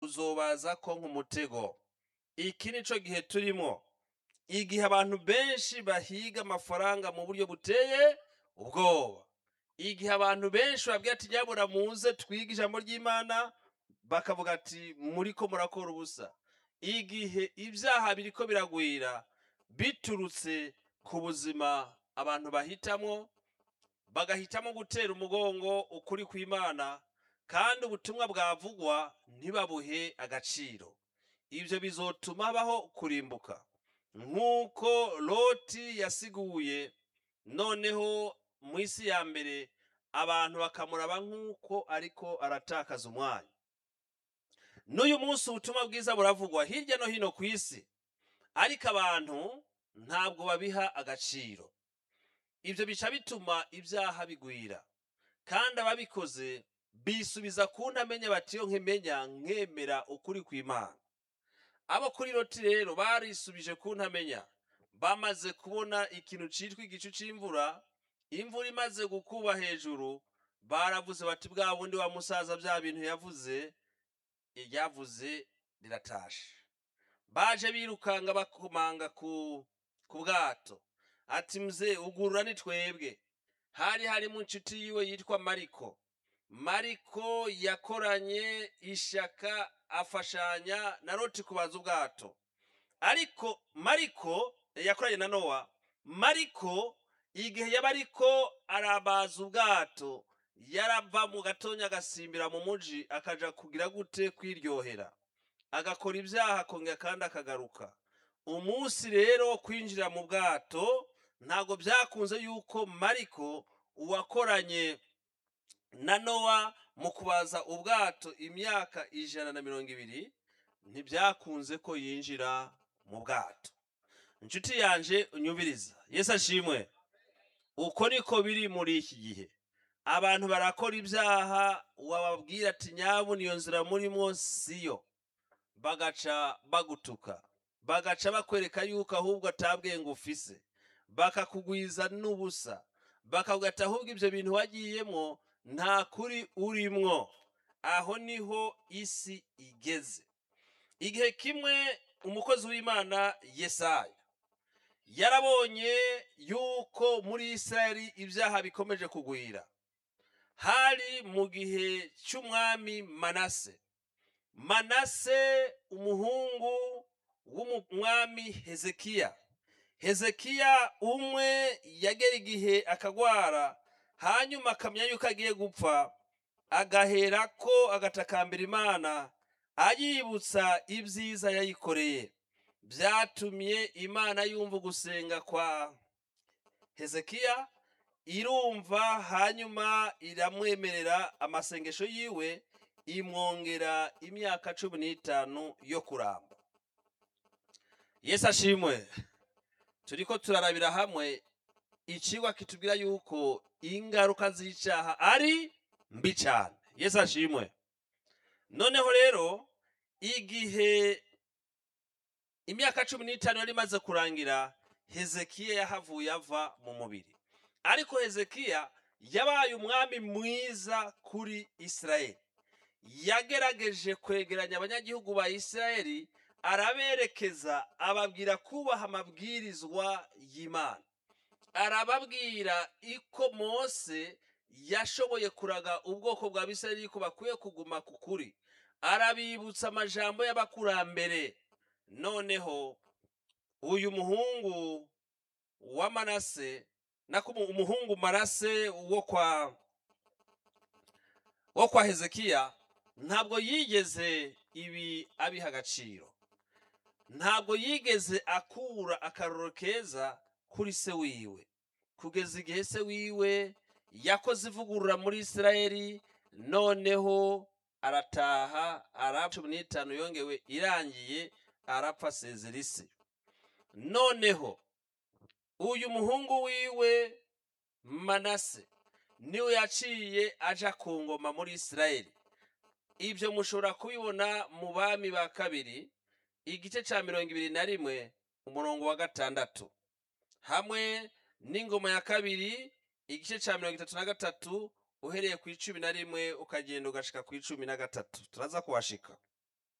uzobaza ko nk'umutego iki nico gihe turimo igihe abantu benshi bahiga amafaranga mu buryo buteye ubwoba igihe abantu benshi babwira ati nyabura muze twige ijambo ry'imana bakavuga ati muriko murakora ubusa igihe ibyaha biriko biragwira biturutse ku buzima abantu bahitamwo bagahitamo gutera umugongo ukuri kw'imana kandi ubutumwa bwavugwa ntibabuhe agaciro ibyo bizotuma habaho kurimbuka nk'uko loti yasiguye noneho mu isi ya mbere abantu bakamuraba nk'uko ariko aratakaza umwanya n'uyu munsi ubutumwa bwiza buravugwa hirya no hino ku isi ariko abantu ntabwo babiha agaciro ibyo bica bituma ibyaha bigwira kandi ababikoze bisubiza ku ntamenya bati iyo nkemenya nkemera ukuri kw'imana abo kuri loti rero barisubije ku ntamenya bamaze kubona ikintu cyitwa igicu cy'imvura imvura imaze gukuba hejuru baravuze bati bwa bundi wa musaza bya bintu yavuze iryavuze riratashe baje birukanga bakomanga ku ku bwato ati mze ugurura ni twebwe hari harimo inshuti yiwe yitwa mariko mariko yakoranye ishaka afashanya na loti kubaza ubwato ariko mariko yakoranye na nowa mariko igihe yaba ariko arabaza ubwato yarava mu gatonya agasimbira mu muji akaja kugira gute kwiryohera agakora ibyaha akongera kandi akagaruka umunsi rero wo kwinjira mu bwato ntabwo byakunze yuko mariko uwakoranye na nowa mu kubaza ubwato imyaka ijana na mirongo ibiri ntibyakunze ko yinjira mu bwato inshuti yanje unyumviriza yesu ashimwe uko niko biri muri iki gihe abantu barakora ibyaha wababwira ati nyabuna iyo nzira murimo siyo bagaca bagutuka bagaca bakwereka yuko ahubwo atabwenge ufise bakakugwiza n'ubusa bakavuga ati ahubwo ibyo bintu wagiyemo nta kuri urimwo aho niho isi igeze igihe kimwe umukozi w'imana yesaya yarabonye yuko muri isirayeli ibyaha bikomeje kugwira hari mu gihe cy'umwami manase manase umuhungu w'umwami hezekiya hezekiya umwe yagera igihe akagwara hanyuma akamenya yuko agiye gupfa agahera ko agatakambira imana ayibutsa ibyiza yayikoreye byatumye imana yumva gusenga kwa hezekiya irumva hanyuma iramwemerera amasengesho yiwe imwongera imyaka cumi n'itanu yo kuramba yesu ashimwe turiko turarabira hamwe ikigwa kitubwira yuko ingaruka z'icyaha ari mbi cyane yesu ashimwe noneho rero igihe imyaka cumi n'itanu yari imaze kurangira hezekiya yahavuye ava mu mubiri ariko hezekiya yabaye umwami mwiza kuri isirayeli yagerageje kwegeranya abanyagihugu ba isirayeli araberekeza ababwira kubaha amabwirizwa y'imana arababwira iko mose yashoboye kuraga ubwoko bwa bisirayeli ko bakwiye kuguma ku kuri arabibutsa amajambo y'abakurambere noneho uyu muhungu wa manase nako umuhungu marase wo kwa wo kwa hezekiya ntabwo yigeze ibi abiha agaciro ntabwo yigeze akura akaroro keza kuri se wiwe kugeza igihe se wiwe yakoze ivugurura muri isirayeli noneho arataha arapfa cumi n'itanu yongewe irangiye arapfa asezera isi noneho uyu muhungu wiwe manase niwe yaciye aja ku ngoma muri isirayeli ibyo mushobora kubibona mu bami ba kabiri igice cya mirongo ibiri na rimwe umurongo wa gatandatu hamwe n'ingoma ya kabiri igice cya mirongo itatu na gatatu uhereye ku icumi na rimwe ukagenda ugashika ku icumi na gatatu turaza kuhashika